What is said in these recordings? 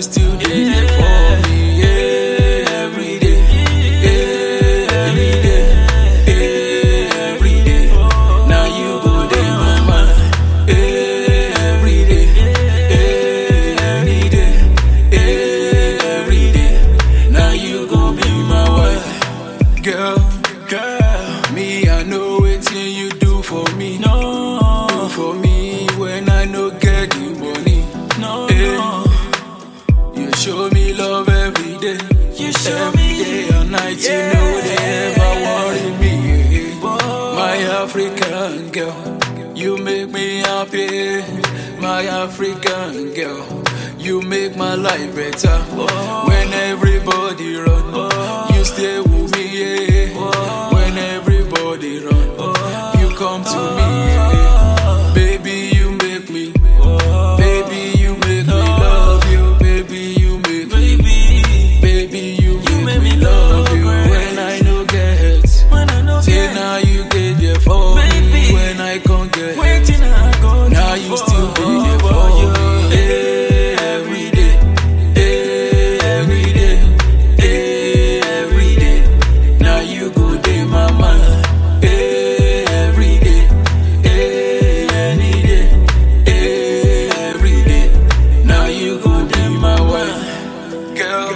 still dey there for me. Yeah, every day. Yeah, every day. Yeah, every day. Now you go dey my mind. Yeah, every day. Yeah, every day. Yeah, every day. Now you go be my wife. Girl, girl, me, I know wetin you do for me. No, Do for me when I no get the money. no, Eh, no. You show me love every day. You show every me- day and night. You know they ever worry me. eh. My African girl, you make me happy. My African girl, you make my life better. When everybody run, you stay with me. Yeah. When everybody run, you come to me. yeah. Baby, you make me. Baby, you make me love you. Baby, you make me. Baby, Baby, you make, make me me love love you great. when I no get. when I know Say now you get there for me Baby. when I can't get. waiting I go Now do you still be for there for you. me. Hey, every day, hey, every day, hey, every day. Now you go day my mind. Hey, every day, hey, any day, hey, every day. Now you go be my wife, girl.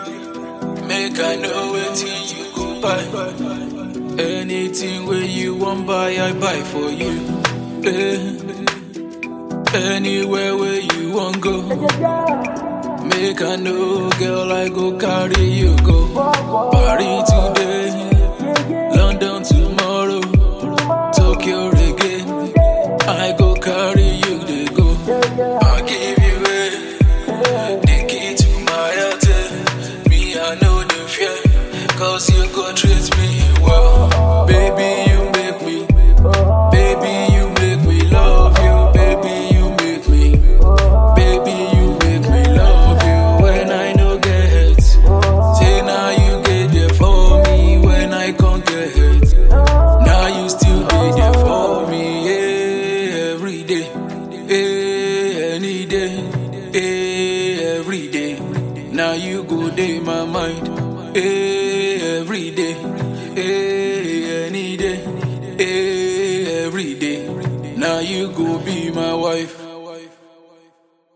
Make I know wetin you go buy. Anything where you want buy, I buy for you. Eh. Anywhere where you want go. Make I know, girl, I go carry you go. Paris today, London tomorrow, Tokyo again. I go carry you, they go. I give you a the key to my heart. Me, I know the fear, cause you go treat me well. Baby, you make me. Baby, you make me love you. Baby, you make me. Baby, you make me love you when I no get. Say now you get there for me when I can't get. Now you still be there for me yeah, every day, yeah, any day, yeah, every day. Now you go day my mind yeah, every day, yeah, any day, yeah, every day. Now you go be my wife.